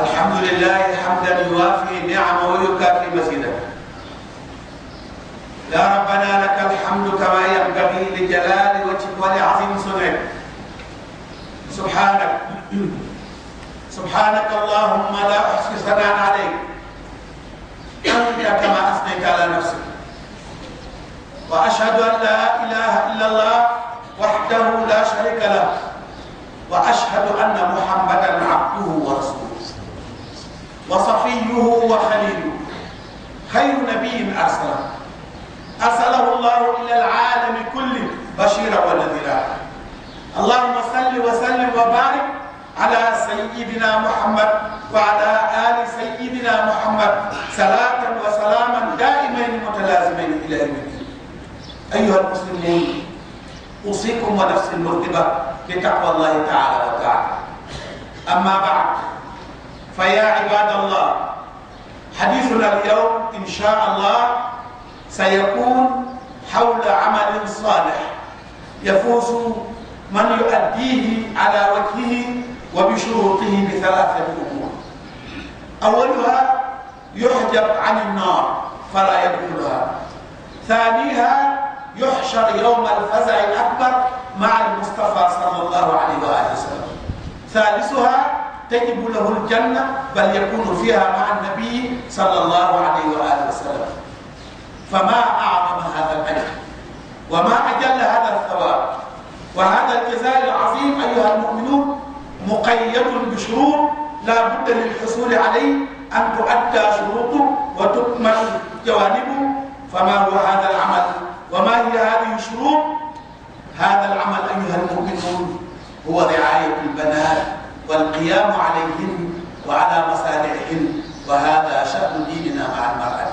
الحمد لله حمدا يوافي نعمه ويكافي مزيده يا ربنا لك الحمد كما ينبغي لجلال وجهك ولعظيم صدرك سبحانك سبحانك اللهم لا احصي ثناء عليك انت كما اثنيت على نفسك واشهد ان لا اله الا الله وحده لا شريك له واشهد ان محمدا عبده ورسوله وصفيه وخليله خير نبي ارسله ارسله الله الى العالم كله بشيرا ونذيرا اللهم صل وسلم وبارك على سيدنا محمد وعلى ال سيدنا محمد صلاه وسلاما دائمين متلازمين الى يوم الدين ايها المسلمون اوصيكم ونفسي المرتبه بتقوى الله تعالى وتعالى اما بعد فيا عباد الله حديثنا اليوم ان شاء الله سيكون حول عمل صالح يفوز من يؤديه على وجهه وبشروطه بثلاثه امور اولها يحجب عن النار فلا يدخلها ثانيها يحشر يوم الفزع الاكبر مع المصطفى صلى الله عليه واله وسلم ثالثها تجب له الجنه بل يكون فيها مع النبي صلى الله عليه واله وسلم فما اعظم هذا الاجر وما اجل هذا الثواب وهذا الجزاء العظيم ايها المؤمنون مقيد بشروط لا بد للحصول عليه ان تؤدى شروطه وتكمل جوانبه فما هو هذا العمل وما هي هذه الشروط هذا العمل ايها المؤمنون هو رعايه البنات والقيام عليهن وعلى مصالحهن وهذا شان ديننا مع المراه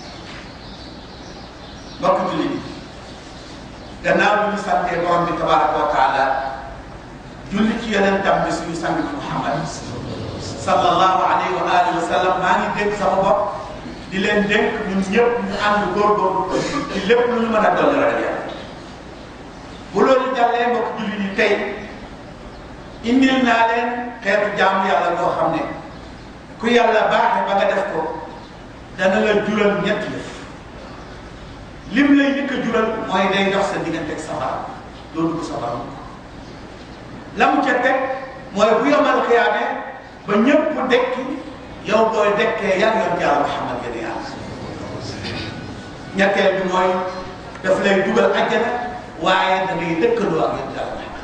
mbokk jullit yi gannaaw bi ñu santee borom bi tabaraka wa taala julli ci yonentam bi suñu sang bi Muhammad sallallahu alayhi wa alihi wa sallam maa ngi dénk sama bopp di leen dénk ñun ñëpp ñu ànd góorgóorlu ci lépp lu ñu mën a dolli ragal yàlla bu loolu jàllee mbokk jullit yi tey indil naa leen xeetu jaamu yàlla boo xam ne ku yàlla baaxe ba nga def ko dana la jural ñetti yëf lim lay njëkk a jural mooy day dox sa diggante ak safara doo dugg safara la mu ca teg mooy bu yomal xiyaame ba ñëpp dekki yow booy dekkee yar yoon yàlla Muhammad gën yàlla ñetteel bi mooy daf lay dugal àjjana waaye da ngay dëkkandoo ak yoon yàlla Muhammad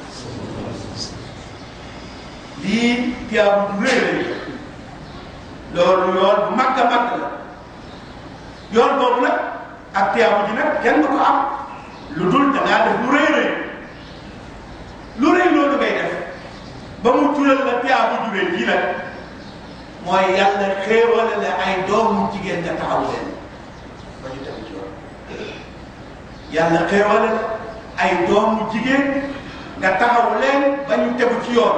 lii tiyaabu du rëy rëy loolu yoon bu mag a mag la yoon boobu nag ak tiyaabu ji nag kenn du ko am lu dul da ngaa def lu rëy rëy lu rëy loolu ngay def ba mu jural la tiyaabu ju rëy ji nag mooy yàlla xéewale la ay doomu jigéen nga taxaw leen ba ñu tegu ci yoon yàlla xéewale la ay doomu jigéen nga taxaw leen ba ñu tegu ci yoon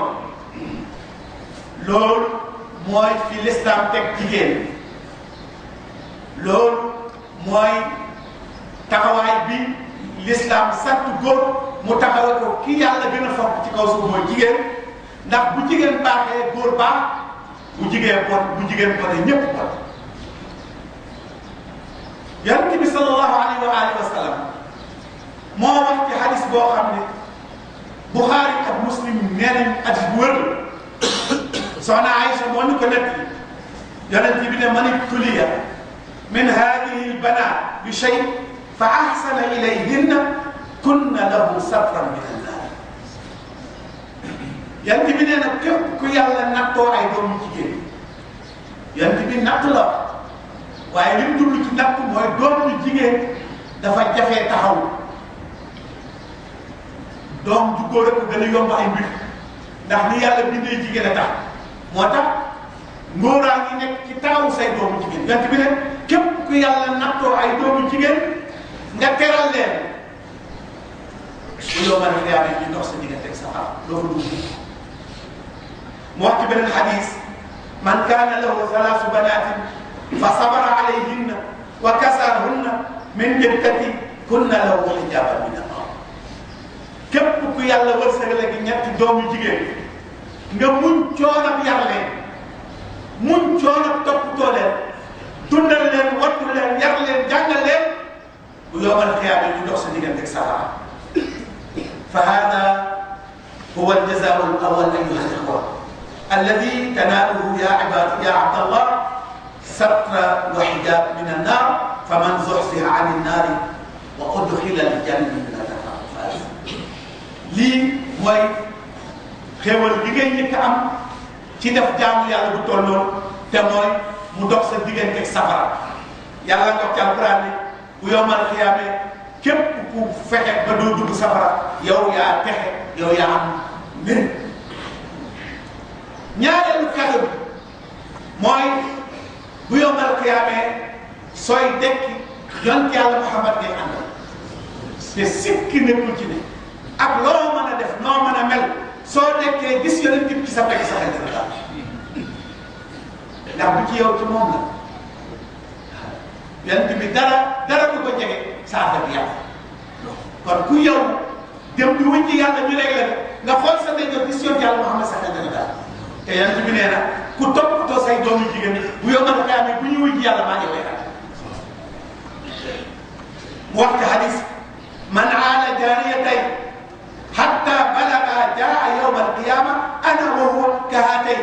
loolu mooy fi lislaam teg jigéen loolu mooy taxawaay bi l'islam sant góor mu taxawal ko ki yàlla gën a fonk ci kaw suuf mooy jigéen ndax bu jigéen baaxee góor baax bu jigéen bon bu jigéen bonee ñépp bon yonent bi sallallahu alayhi wa alihi wa sallam moo wax ci hadis boo xam ne Buxaari ak Muslim nee nañ hadis bu wër soxna Aïcha moo ñu ko nett yonent bi ne man ibtuliya min hadihi albanat bi shay fa ahsana ilayhinna kunna lahu satran min annar yant bi nee na képp ku yàlla nattoo ay doomu jigéen yant bi natt la waaye li mu jublu ci natt mooy doomu jigéen dafa jafee taxaw doom ju góor a ko gën a yomb ay mbir ndax ni yàlla bindee jigéen a tax moo tax ngóoraa ngi nekk ci taxawu say doomu jigéen yant bi ne képp ku yàlla nattoo ay doomu jigéen nga teral leen bu yow ma ne xiyaame ñu dox sa diggante ak sa xaar doo fa dugg mu wax ci beneen xadis man kaana lahu thalaasu banaatin fa sabara alayhinna wa kasaahunna min jiddati kunna lahu xijaaban min annaar képp ku yàlla wërsëgale gi ñetti doomu jigéen nga muñ coonam yar leen muñ coono toppatoo leen dundal leen wattu leen yar leen jàngal leen bu yowmal xiyaama ñu dox sa diggante ak safara fa hada huwa aljazaau alawal ayuha alixwa alladi tanaaluhu ya ibad ya abdallah satra wa hijab min annar faman zuxziha an innaari wa udxila aljannata faqad faaz lii mooy xéewal gi ngay njëkk am ci def jaamu yàlla bu toll noonu te mooy mu dox sa diggante ak safara yàlla nga ci alquran ni bu yowmal xiyaame képp ku fexe ba doo dugg safara yow yaa texe yow yaa am mbir ñaareelu kàddu bi mooy bu yowmal xiyaame sooy dekki yont yàlla Muhammad ngay àndal te sikki nekkul ci ne ak loo mën a def noo mën a mel soo dekkee gis yonent bi ci sa pegg sa xel dina daal ndax bu ci yow ci moom la yonent bi dara dara du ko jege sa affaire bi yàqu kon ku yow dem di wuñ ci yàlla ñu réglé nga xool sa ndeyjoor gis yonent yàlla Muhammad sa xel dina daal te yonent bi nee na ku toppatoo say doomu jigéen bu yow mën a xamee bu ñu wuñ ci yàlla maa ngi koy xam mu wax ci hadis man aala jaariyatay hatta balaga jaa yawma alqiyama ana wa huwa ka haatay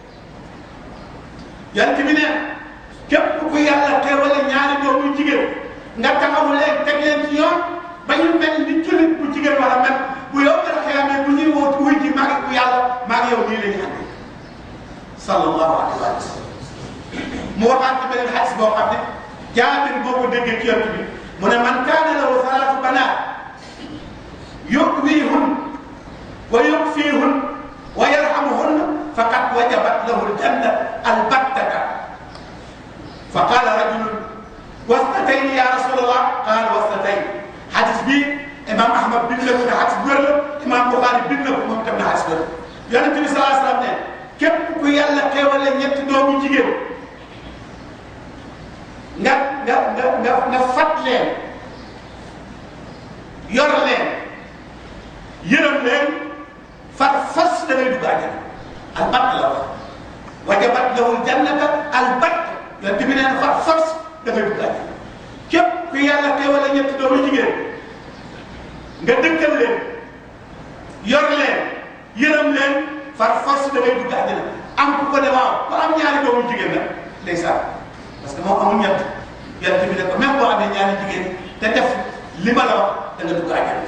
yonent bi nee képp ku yàlla teewale ñaari doomu jigéen nga taxawu leen teg leen ci yoon ba ñu mel ni jullit bu jigéen war a mel bu yow mel xiyamee bu ñuy woo wuy ji maa ngi ku yàlla maa ngi yow nii la ñu àndee sallallahu alayhi wa sallam mu waxaat ci beneen xadis boo xam ne jaabir boo ko déggee ci yonent bi mu ne man kaana lahu salaatu banaat yu'wihun wa yukfihun wa yarhamuhun faqad wajabat lahu aljanna albattata fa qala rajulun wasnatayni ya rasulallah qala wasnatayni xadis bi imam ahmad bind na ko ne xadis bu wér la imam buxaari bind na ko moom itam na xadis wér yonente bi salaa salaam ne képp ku yàlla xéewale ñetti doomu jigéen nga nga nga nga nga fat leen yor leen yërëm leen far fas da ngay dugg àjjana albatt la wax wajabat lahul jannata albatt yonent bi nee na far fas da ngay dugg àjjana képp ku yàlla xéewale ñetti doomu jigéen nga dëkkal leen yor leen yërëm leen far fas da ngay dugg àjjana am ku ko ne waaw ku am ñaari doomu jigéen la ndeysaan parce que moom amul ñett yonent bi ne ko même boo amee ñaari jigéen te def li ma la wax da nga dugg àjjana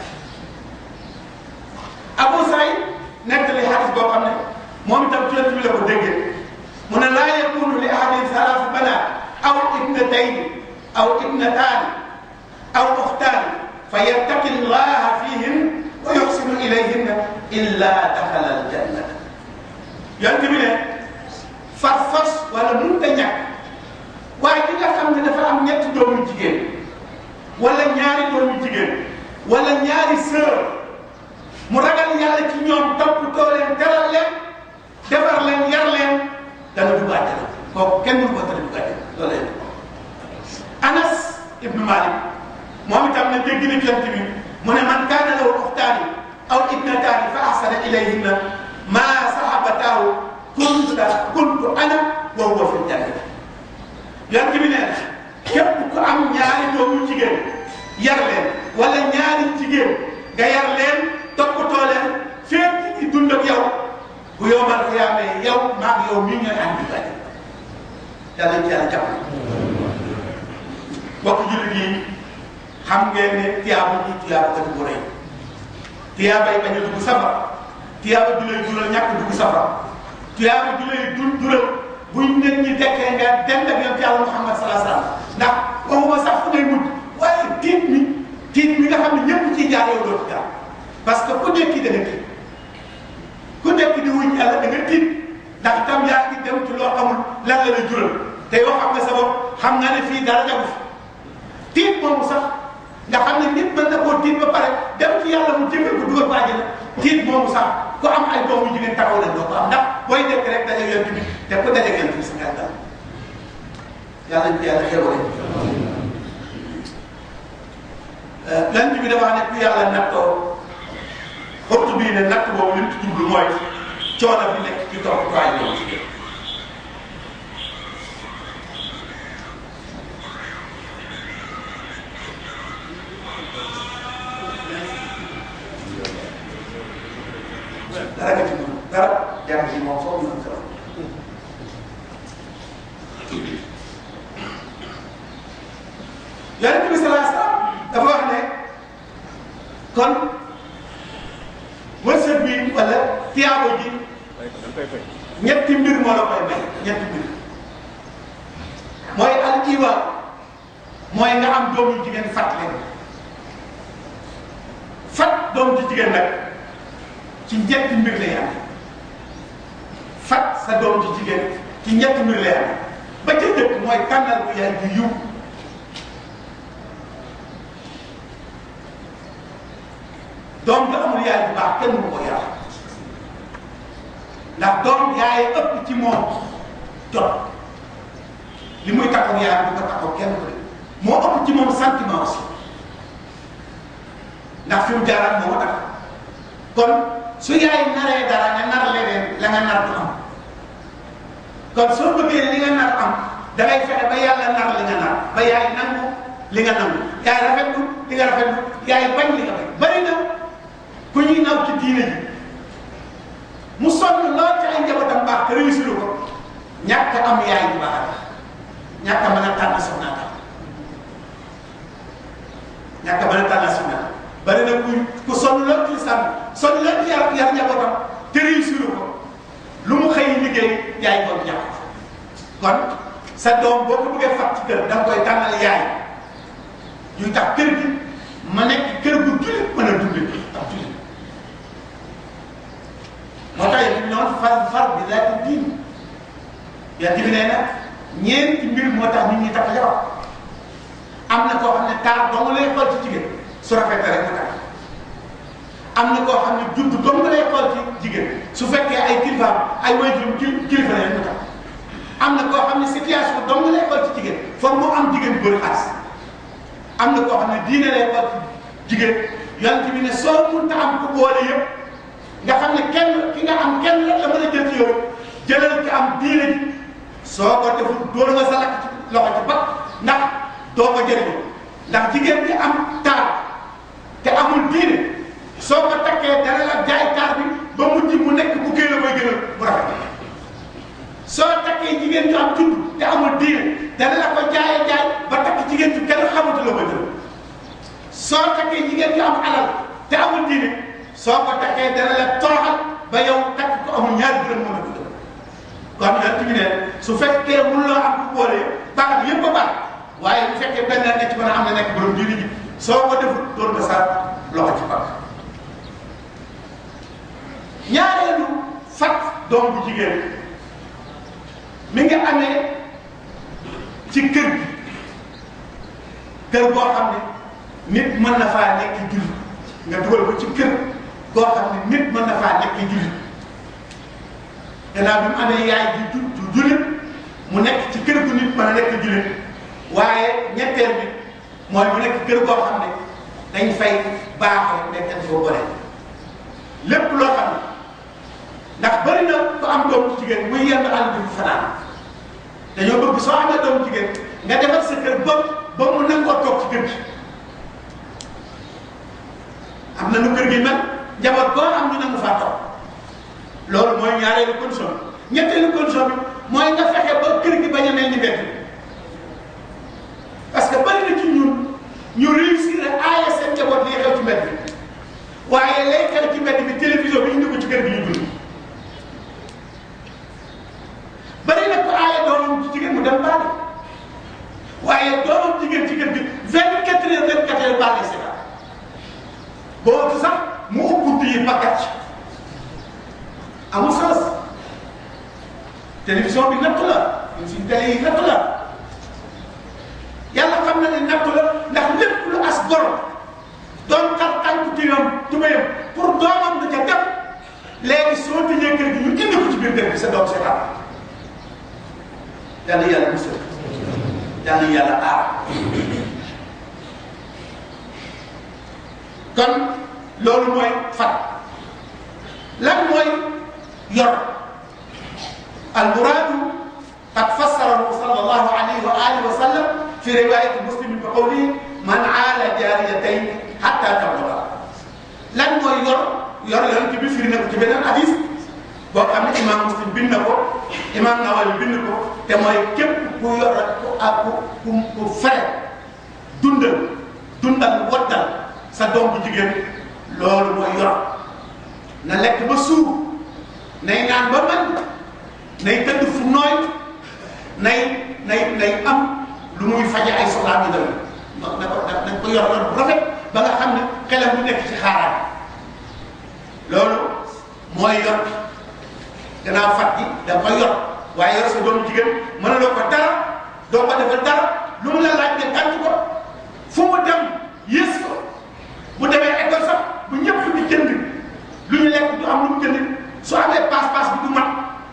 Abu Saïd nettali xadis boo xam ne moom itam ci yonent bi la ko déggee mu ne laa yakunu li ahadin salaasu banaat aw ibnatayni aw ibnataani aw uxtaani fa yattaqi llaha fihin wa yuxsinu ilayhinna illa daxala aljannata yonent bi ne far fas wala mënut a ñàkk waaye ki nga xam ne dafa am ñetti doomu jigéen wala ñaari doomu jigéen wala ñaari sœur mu ragal yàlla ci ñoom toppatoo leen teral leen defar leen yar leen dana dugg àjjana kooku kenn du ko tëdd dugg àjjana loolu leen Anas ibnu Malik moom itam ne dégg na jant bi mu ne man kaana lahu uxtaani aw ibnataani fa ahsana ilayhinna maa sahabataahu kunta kuntu ana wa huwa fi janna yant bi nee na képp ku am ñaari doomu jigéen yar leen wala ñaari jigéen nga yar leen toppatoo leen fépp ci dund ak yow bu yowmal xiyaamee yow maa ngi yow mii ñooy ànd di bàyyi yàlla ci yàlla jàpp mbokk jullit yi xam ngeen ne tiyaaba ji tiyaaba kat bu rëy tiyaaba yi bañ a dugg safara tiyaaba ju lay jural ñàkk dugg safara tiyaaba ju lay dul jural buñ nit ñi dekkee nga dem ak yonent yàlla Muhammad salaa salaam ndax waxuma sax fu ngay mujj waaye tiit mi tiit mi nga xam ne ñëpp ciy jaar yow doo ci jaar parce que ku nekk da nga tiit ku nekk di wuñ yàlla da nga tiit ndax tam yaa ngi dem ci loo xamul lan la la jural te yoo xam ne sa bopp xam nga ne fii dara jagu fi tiit moomu sax nga xam ne nit mën na koo tiit ba pare dem ci yàlla mu jëngal ko dugal ko àjjana tiit moomu sax ku am ay doomu jigéen taxaw leen doo ko am ndax booy nekk rek daje yonent bi te ku daje yonent bi sa xel dal yàlla ñu yàlla xewale yonent bi dafa ne ku yàlla nattoo xottu bii ne natt boobu li mu ci jublu mooy coono bi nekk ci topp ko ay doomu jigéen yonent bi sallallahu alayhi wasallam dafa wax ne kon wërsëg bi wala tiyaabo ji ñetti mbir moo la koy may ñetti mbir mooy al iwa mooy nga am doom yu jigéen fat leen fat doom ci jigéen nag ci ñetti mbir lay am fat sa doom ci jigéen ci ñetti mbir lay am ba ca njëkk mooy tànnal bu yaay ju yiw doom ju amul yaay bu baax kenn mu ko yar ndax doom yaay ëpp ci moom jot li muy takkoog yaay bu ko takkoog kenn ko de moo ëpp ci moom sentiment aussi ndax fi mu jaaraat moo ko tax kon su yaay naree dara nga nar leneen la nga nar du am kon soo bëggee li nga nar am da ngay fexe ba yàlla nar li nga nar ba yaay nangu li nga nangu yaay rafetlu li nga rafetlu yaay bañ li nga bañ bari na ku ñuy naw ci diine ji mu sonn lool ci ay njabootam baax te réussir ko ñàkk am yaay bu baax ñàkk a mën a tànn soxna tax ñàkk a mën a tànn soxna tax bari na ku ku sonn lool ci lislaam sonn lool ci yar yar njabootam te réussir ko lu mu xëy liggéey yaay boobu ñàkk ko kon sa doom boo ko bëggee fat ci kër da nga koy tànnal yaay yuy tax kër gi ma nekk kër gu jullit mën a dundee ak jullit moo tax yéen ñoom far far bi laaj ko diin yàlla bi nee na ñeenti mbir moo tax nit ñi takk jabar am na koo xam ne taar dong lay xool ci jigéen su rafetee rek mu takk am na koo xam ne judd dong lay xool ci jigéen su fekkee ay kilifaam ay waajur kilifa la rek mu takk am na koo xam ne situation dong lay xool ci jigéen foog mu am jigéen bu bëri xaalis am na koo xam ne diine lay xool ci jigéen yonent bi ne soo mënta am ku boole yëpp nga xam ne kenn ki nga am kenn rek la mën a jël ci yow jëlal ki am diine ji soo ko deful dóor nga sa lakk ci loxo ci bat ndax doo ko jëriñoo ndax jigéen bi am taar te amul diine soo ko takkee dana la jaay taar bi ba mujj mu nekk bu génn koy gënal bu rafet soo takkee jigéen ju am judd te amul diine dana la ko jaayee jaay ba takk jigéen ju kenn xamatu la ko jël soo takkee jigéen ju am alal te amul diine soo ko takkee dana la toroxal ba yow takk ko amul ñaari dërëm mën a dund kon yonent bi ne su fekkee mënuloo am ku boole baax yëpp a baax waaye bu fekkee benn nekk ci mën a am na nekk borom diine ji soo ko deful doon nga sa loxo ci baax ñaareelu fat doom bu jigéen mi ngi amee ci kër gi kër boo xam ne nit mën na faa nekk jullit nga dugal ko ci kër boo xam ne nit mën na faa nekk jullit gannaaw bi mu amee yaay ju ju jullit mu nekk ci kër gu nit mën a nekk jullit waaye ñetteel bi mooy mu nekk kër goo xam ne dañ fay baaxee nekkati fa boole lépp loo xam ne ndax bëri na ku am doom ci jigéen muy yenn àll bi fanaan dañoo bëgg soo amee doom jigéen nga defar sa kër ba ba mu nangoo toog ci kër gi am na nu kër gi mel njaboot boo am ñu nangu faa toog loolu mooy ñaareelu condition bi ñetteelu condition bi mooy nga fexe ba kër gi bañ a mel ni mbedd parce que bëri na ci ñun ñu réussir a aaye seen njaboot liy xew ci mbedd bi waaye lay xew ci mbedd bi télévision bi indi ko ci kër gi ñu dund bëri na ko aaye doomam ci jigéen mu dem baale waaye doomam jigéen ci kër gi vingt quatre heures vingt quatre heures baale si boobu sax mu ubbi yi pakkat amul sens télévision bi nattu la ñun suñu télé yi nattu la yàlla xam na ne nattu la ndax lépp lu as gor doon xar tànku tiram tubayam pour doomam du ca def léegi soo tëjee kër gi ñu indi ko ci biir kër gi sa doom seetaan yàlla yàlla musal yàlla yàlla aar kon loolu mooy fat lan mooy yor almuraadu qad fassarahu sallallahu alayhi wa alihi wa sallam fi riwayati muslim bi qawlihi man aala jaariyatayn hatta tabluga lan mooy yor yor yonent bi firi na ko ci beneen hadis boo xam ne imam muslim bind na ko imam Nawawi bind ko te mooy képp ku yor ku ak ku ku fere dund dundal waddal sa doom bu jigéen loolu mooy yor na lekk ba suur nay naan ba mën nay tëdd fu nooy nay nay nay am lu muy faje ay soxlaam yu dem na ko nañ ko yor yor bu rafet ba nga xam ne xelam bu nekk ci xaaraan loolu mooy yor gannaaw fat gi da koy yor waaye yor sa doomu jigéen mënuloo ko dara doo ko defal dara lu mu la laaj nga tànc ko fu mu dem yées ko bu demee école sax bu ñëpp di jënd lu ñu lekk du am lu mu jënd su amee paas-paas bi du mat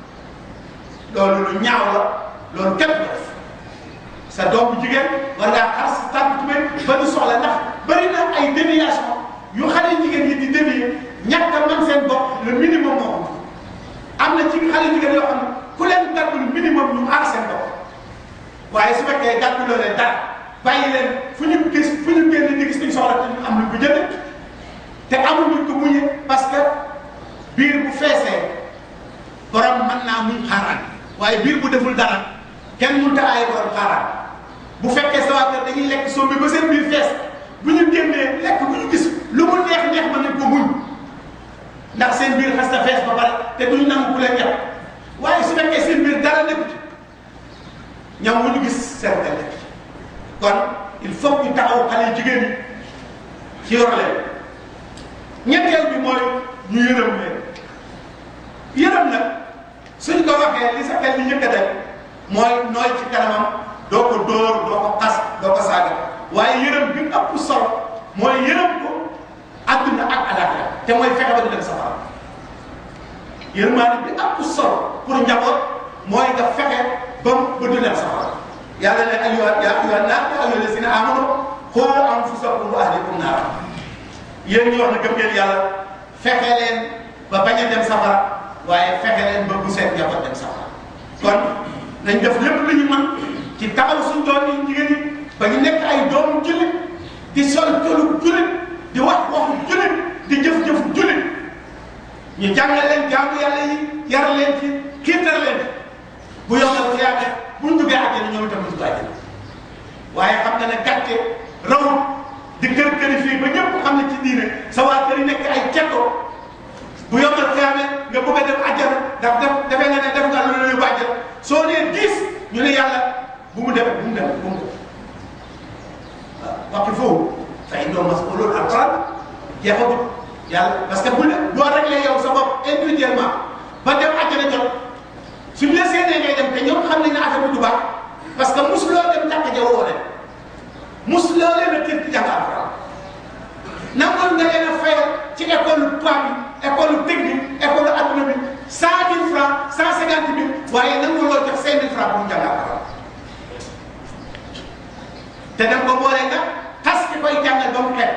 loolu lu ñaaw la loolu képp ko def sa doom bu jigéen war ngaa xar sa tànk tubéy ba du soxla ndax bëri na ay déviation yu xale jigéen yi di dévier ñàkk a mën seen bopp le minimum moo ko am na ci xale jigéen yoo xam ne ku leen gàddul minimum ñu aar seen bopp waaye su fekkee gàdduloo leen dara bàyyi leen fu ñu gis fu ñu génn di gis ñu soxla te ñu am lu ko jënd te amuñu ko muñe parce que biir bu feesee borom mën naa muñ xaaraan waaye biir bu deful dara kenn mënut a aaye borom xaaraan bu fekkee sa waa kër dañuy lekk sombi ba seen biir fees bu ñu génnee lekk bu ñu gis lu mu neex neex mën nañ ko muñ ndax seen biir xas na fees ba pare te duñu nangu ku leen yàq waaye su fekkee seen biir dara nekku ci ñam wu ñu gis seen xel nekk kon il faut ñu taxaw xale jigéen ñi ci yor leen ñetteel bi mooy ñu yërëm leen yërëm nag suñ ko waxee li sa xel li njëkk a def mooy nooy ci kanamam doo ko dóor doo ko xas doo ko saaga waaye yërëm bi ëpp solo mooy yërëm ko adduna ak alaxira te mooy fexe ba di dem safara yërmaande bi ëpp solo pour njaboot mooy nga fexe ba ba du dem safara yàlla ne ayyuha yaa ayyuha naas yaa ayyuha lazina amanu qu anfusakum wa ahlikum naara yéen ñi wax na gëm ngeen yàlla fexe leen ba bañ a dem safara waaye fexe leen ba bu seen njaboot dem safara kon nañ def lépp lu ñu mën ci taxaw suñ doom yi jigéen ñi ba ñu nekk ay doomu jullit di sol tolu jullit di wax waxu jullit di jëf-jëf jullit ñu jàngal leen jaamu yàlla yi yar leen ci xiitar leen bu yombal ci yàlla bu ñu duggee àjjana ñoom itam ñu dugg àjjana waaye xam nga ne gàcce rawut di kër këri fii ba ñëpp xam ne ci diine sa waa kër yi nekk ay cettoo bu yombal xiyaame nga bëgg a dem àjjana daf def defee nga ne def nga lu la yóbbu àjjana soo nee gis ñu ne yàlla bu mu dem bu mu dem bu mu dem waaw waxi foofu fay doon mas'uulun alquran jeexagut yàlla parce que bu ne doo réglé yow sa bopp individuellement ba dem àjjana jot suñu la séenee ngay dem te ñoom xam nañ ne affaire bi du baax parce que mosuloo dem jàkka ja woo leen mosuloo leen a tër ci jàng alquran nangoon nga leen a fayal ci école tubaab bi école technique école adduna bi cent mille francs cent cinquante mille waaye nangu loo jox cinq mille francs pour mu jàng alquran te dem ko boole nga xas ki koy jàngal ba mu xeeb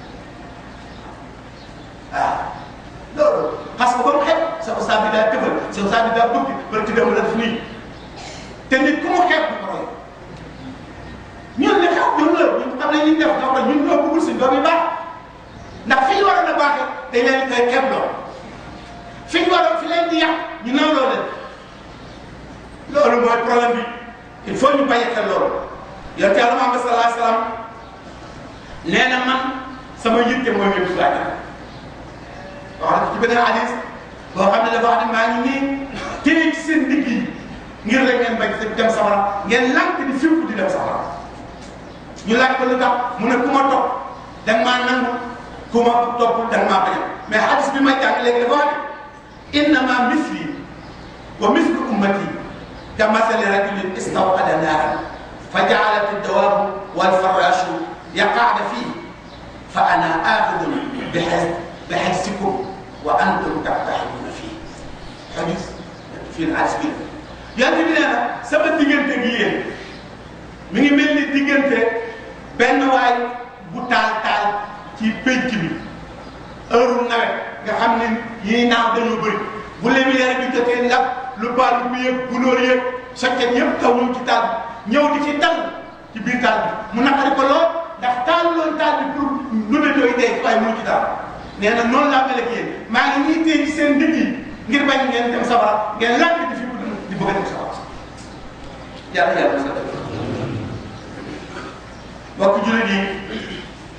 waaw loolu xas ko ba mu xeeb sa ustaas bi daa tëbal sa ustaas bi daa bëgg bari ti dem la def nii te nit ku mu xeeb bu ko roy ñun li xew ñun la ñun xam nañ li def donc ñun ñoo bëggul si doom yi baax ndax fi ñu waroon a baaxee dañ leen koy xeeb loo fi ñu waroon fi leen di yàq ñu naw loo leen loolu mooy problème bi il faut ñu bàyyi xel loolu yonent Yàlla Muhammad sallallahu alayhi wa sallam nee na man sama yitte mooy nga dugg àjjana wax na ci beneen hadis boo xam ne dafa wax ne maa ngi nii téye ci seen ndigg yi ngir rek ngeen bañ dem safara ngeen lànk di fipp di dem safara ñu laaj ko lu tax mu ne ku ma topp da nga maa nangu ku ma topp da nga maa bañ mais hadis bi ma jàng léegi dafa wax ne innama misli wa mislu ummati ka masali rajulin istawqada naaran fa jaalat ad-dawaabu wal farashu yaqa'na fihi fa ana aaxidun bi bi hajzikum wa antum tattaxiduuna fii xadis fii na hadis bi yonent bi nee na sama diggante gi yéen mi ngi mel ni diggante benn waay bu taal taal ci pénc bi heure nawet nga xam ne yii naaw dañoo bëri bu lumière bi jotee ndax lu baal bu yëg gunóor yëg soccet yëpp taw ñëw ci taal bi ñëw di ci dal ci biir taal bi mu naqari ko lool ndax taal loon taal bi pour lu ne doy dee waaye mu ci daal nee na noonu laa mel ak yéen maa ngi nii téye ci seen ndigg yi ngir bañ ngeen dem safara ngeen làkk di fi di bëgg a dem safara yàlla yàlla sa def mbokk jullit yi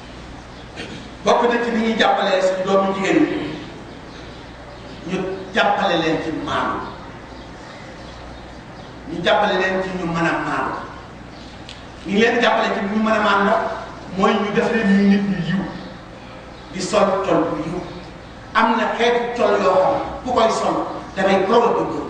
bokk na ci ni ñuy jàppalee suñu doomu jigéen ñi ñu jàppale leen ci maanu ñu jàppale leen ci ñu mën a maanu ñu leen jàppale ci ñu mën a maanu nag mooy ñu def leen ñu nit ñu yiw di sol col bu yiw am na xeetu col yoo xam ku koy sol dafay provoqué góor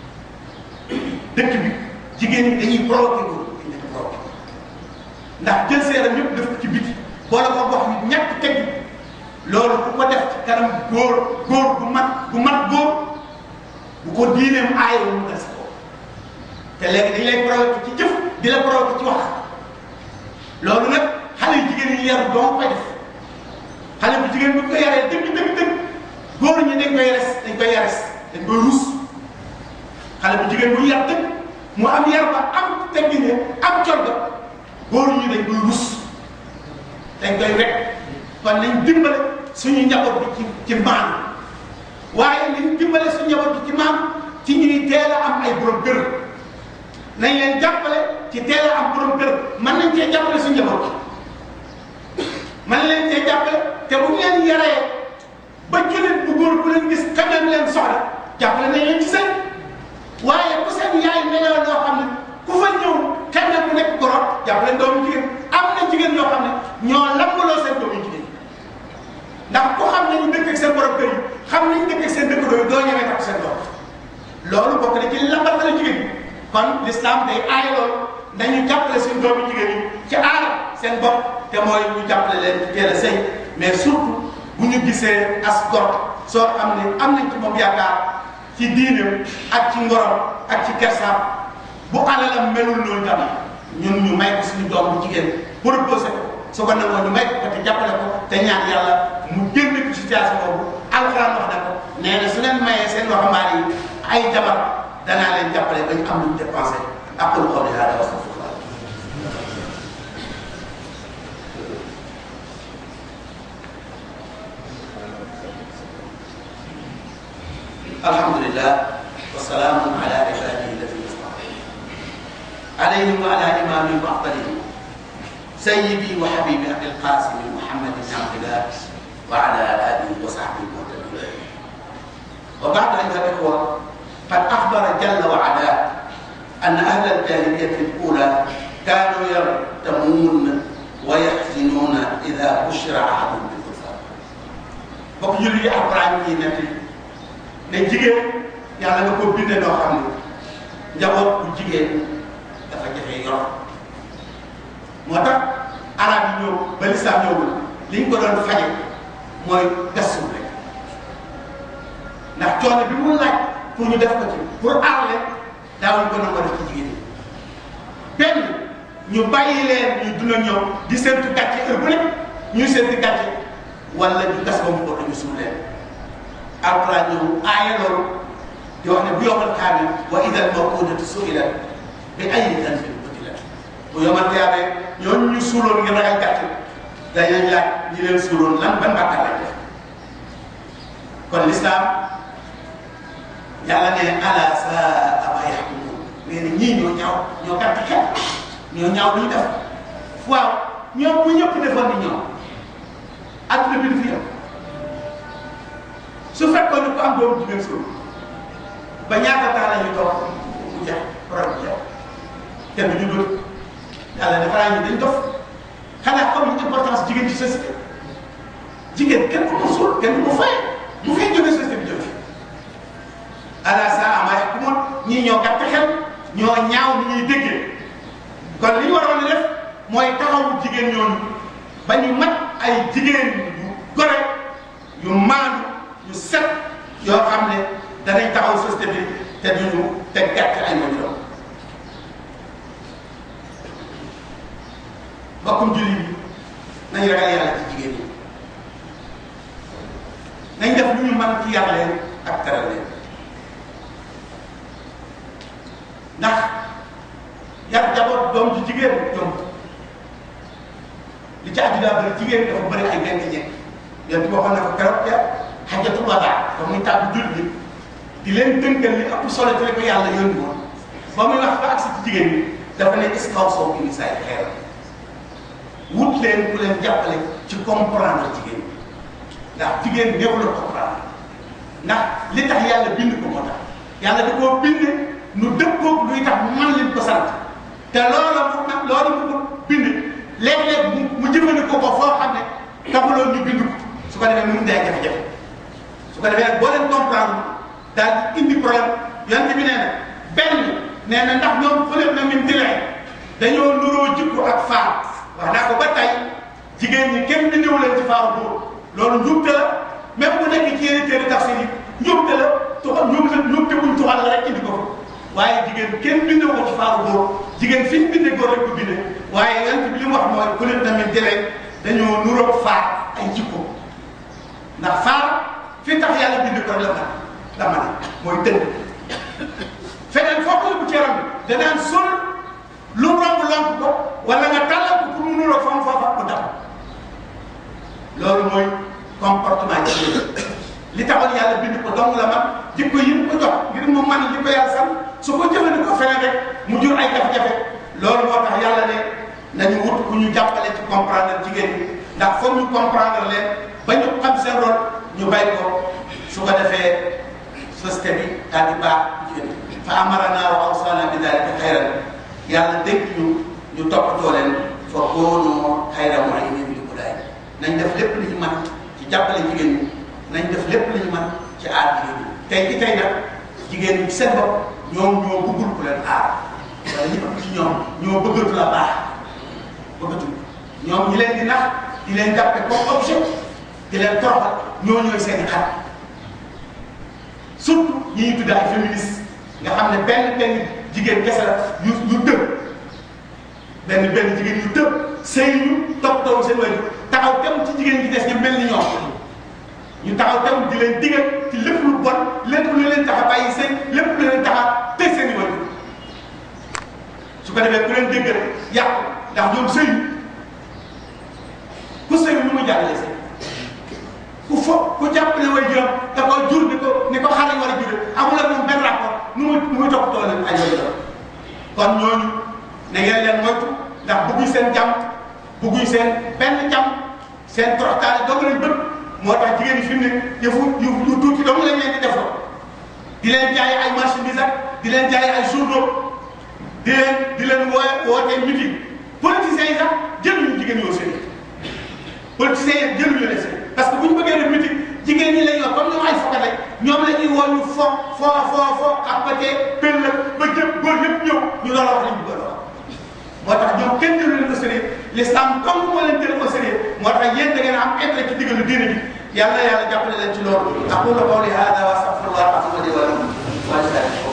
dëkk bi jigéen ñi dañuy provoqué góor dañ leen provoqué ndax jël seeram yëpp def ko ci biti boole ko wax ñu ñàkk teg loolu ku ko def ci kanam góor góor bu mat bu mat góor bu ko diineem aayoo mu des ko te léegi dañ lay provoqué ci jëf di la provoqué ci wax loolu nag xale yu jigéen yi yaru doo koy def xale bu jigéen bu ko yaree dëgg dëgg dëgg góor ñi dañ koy res dañ koy yares dañ koy rus xale bu jigéen bu yar dëgg mu am yar ba am teggine am col ga góor ñi dañ koy rus dañ koy wekk kon nañ dimbale suñu njaboot bi ci ci maan waaye nañ dimbale suñu njaboot bi ci maan ci ñuy teel a am ay borom kër nañ leen jàppale ci teel a am borom kër mën nañ cee jàppale suñu njaboot bi mën leen cee jàppale te bu ñu leen yaree ba jëleen bu góor ku leen gis quand même leen soxla jàppale nañ leen ci sëy waaye ku seen yaay meloo loo xam ne ku fa ñëw quand même mu nekk gorot jàppale doomu jigéen am na jigéen ñoo xam ne ñoo lambaloo seen doomu jigéen ndax ku xam nañu dëkk ak seen borom kër yi xam nañu dëkk ak seen dëkk dooyu doo ñemee takk seen doom loolu bokk na ci lambal la jigéen ñi kon l'islam day aay loolu nañu jàppale suñu doomu jigéen ñi ci aar seen bopp te mooy ñu jàppale leen ci teel a sëy mais surtout bu ñu gisee as gor soo xam ne am nañ ci moom yaakaar ci diineem ak ci ngorom ak ci kersaam bu alalam melul noonu tamit ñun ñu may ko suñu doom bu jigéen proposé ko su ko nangoo ñu may ko te jàppale ko te ñaan yàlla mu génn ko situation boobu alxuraan wax na ko nee na su leen mayee seen waxambaane yi ay jabar danaa leen jàppale ba ñu am lu ñu dépensé aqulu qawli hada wa astaghfirullah alhamdulillah wa salaamun ala ibadihi alladina istafa alayhim wa ala imamihim wa afdalihim sayyidi wa habibi abil qasim muhammad ibn abdillah wa ala alihi wa sahbihi muhtadin wa ba'd ayuha al-ikhwa قد أخبر جل وعلا أن أهل الجاهلية الأولى كانوا يرتمون ويحزنون إذا بشر أحد بالأنثى. bokk julli yi Alxuraan yi nekk ne jigéen yàlla nga ko bindee noo xam ne njaboot bu jigéen dafa jafe yor moo tax arab yi ñëw ba lislaam ñëwul li ñu ko doon faje mooy gasum rek ndax coono bi mu laaj pour ñu def ko ci pour aar leen daawuñu ko nangoo def ci jigéen ñi benn ñu bàyyi leen ñu dund ak ñoom di séntu gàcce heure bu nekk ñuy séntu gàcce wala ñu gas ba mu ko ñu suul leen alquran ñëw aaye loolu di wax ne bu yomal kaame wa idal mawudatu suilat bi ayyi dhanbin qutilat bu yomal kaame ñooñu ñu suuloon ngir ragal gàcce dañuy laaj ñi leen suuloon lan ban bàkkaar lañ def kon l'islam yàlla ne ala saa ma yaxkumun nee na ñii ñoo ñaaw ñoo gàtt xel ñoo ñaaw lu ñu def waaw ñoom bu ñëpp defoon ni ñoom adduna bi du fi yem su fekkoon ne ku am doomu jigéen suuf ba ñaata temps la ñuy toog mu jeex problème bu jeex kenn du ñu dul yàlla dafa naa ñu dañ dof xanaa comme ni importance jigéen ci société jigéen kenn du ko suul kenn du ko fay bu fay jógee société bi jógee ala saa ama yaxkumoon ñii ñoo gàtt xel ñoo ñaaw ni ñuy déggee kon li ñu waroon a def mooy taxawu jigéen ñooñu ba ñu mat ay jigéen yu gore yu maandu yu set yoo xam ne danañ taxaw société bi te duñu te gàtt ay mojuram bokkum julli bi nañ ragal yàlla ci jigéen ñi nañ def lu ñu mën ci yar leen ak teral leen ndax yar jaboot doom ji jigéen ñoom li ci àddina bëri jigéen dafa bëri ay benn ñekk yéen ci waxoon na ko keroog ya xajatul wadaa ba muy tàggu jul bi di leen tënkal li ëpp solo ci li ko yàlla yónni woon ba muy wax ba agsi ci jigéen ñi dafa ne istaw soo bi nisaay xeer wut leen ku leen jàppale ci comprendre jigéen ñi ndax jigéen néew la comprendre ndax li tax yàlla bind ko moo tax yàlla da koo bind nu dëppoog luy tax man leen ko sant te loola mu nag loola mu ko bind léeg-léeg mu mu jëfandikoo ko foo xam ne taxuloon ñu bind ko su ko defee mu day jafe-jafe su ko defee nag boo leen comprendre daal di indi problème yonent bi nee na benn nee na ndax ñoom fële na min dilee dañoo nuroo jikko ak faar wax naa ko ba tey jigéen ñi kenn di ñëw leen ci faaru góor loolu njuumte la même bu nekk ci yeneen téere tafsir yi njuumte la tuxal njuumte njuumte buñ tuxal la rek indi ko waaye jigéen kenn bindee ko ci faaru góor jigéen fi ñu bindee góor rek ko bindee waaye yonent bi li mu wax mooy ku leen tamit dilee dañoo nuroog faar ay jikko ndax faar fi tax yàlla bind ko rek la man la ma ne mooy tënk feneen foo ko yóbbu ci yaram bi danaan sol lu romb lonk ko wala nga tàllal ko pour mu nuroog fam foofa mu dam loolu mooy comportement ci li taxoon yàlla bind ko dong la man jikko yi mu ko jox ngir mu man li ko yàlla sant su ko jëfandikoo feneen rek mu jur ay jafe-jafe loolu moo tax yàlla ne nañu wut ku ñu jàppale ci comprendre jigéen ñi ndax foog ñu comprendre leen ba ñu xam seen rôle ñu bay ko su ko defee société bi daal di baax jigéen fa amarana wa awsana bi dalika xayran yàlla dégg ñu ñu toppatoo leen fa koonu xayra mu'inin li ko daay nañ def lépp li ñu mën ci jàppale jigéen ñi nañ def lépp li ñu mën ci aar jigéen ñi tey ci tey nag jigéen ñi seen bopp ñoom ñoo bëggul ku leen aar wala ñi ëpp ci ñoom ñoo bëggatu la baax bëggatu ñoom ñi leen di nax di leen jàppe comme objet di leen toroxal ñoo ñooy seen i xarit surtout ñi ñuy tudd ay féministes nga xam ne benn benn jigéen kese la yu yu tëb benn benn jigéen yu tëb sëy ñu toppatoo seen wàllu taxaw tem ci jigéen ñi des ñu mel ni ñoom ñu taxaw tem di leen digal ci lépp lu bon lépp lu leen tax a bàyyi seen lépp lu leen tax a tëj seen i wàllu su ko defee ku leen dégg rek yàqu ndax ñoom sëy ku sëy nu muy jàngale sëy ku fo ku jàpp ne way juram da ko jur ni ko ni ko xale war a jure amul ak moom benn rapport nu muy nu muy toppatoo leen ay way juram kon ñooñu na ngeen leen moytu ndax bëgguñ seen jàmm bëgguñ seen benn jàmm seen toroxtaane dong lañ bëgg moo tax jigéen ñi fi mu ne yëfu yu yu tuuti dong lañ leen di defoo di leen jaay ay marchandises ak di leen jaay ay journaux di leen di leen woo wootee meeting politiciens yi sax jëluñu jigéen yoo seen politiciens yi jëluñu leen seen parce que bu ñu bëggee def meeting jigéen ñi lañ wax comme ñoom ay fokkat rek ñoom la ñuy woo ñu fo fo fo fo apatee pël la ba jëpp góor yëpp ñëw ñu loolu wax lañ bëgg a wax moo tax ñoom kenn jëlu leen au sérieux l'islam comme moo leen jël au sérieux moo tax yéen da ngeen am intérêt ci diggalu diine bi yàlla yàlla jàppale leen ci loolu aqulu qawli hada wa astaghfirullah li wa lakum